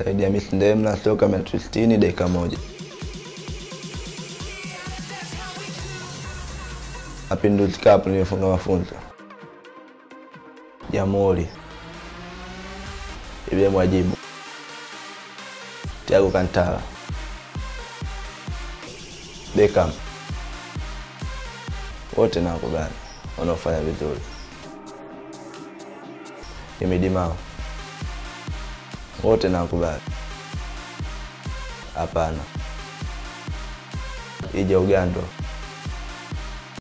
Saidi Hamisi Ndemla soka metri sitini dakika moja. Mapinduzi Cup nilifunga mafunzo. Jamhuri Ibrahim Wajibu, Thiago Kantala, Beckham, wote nawakubali wanaofanya vizuri. Himidi Mao, wote nawakubali. Hapana, Ija Ugando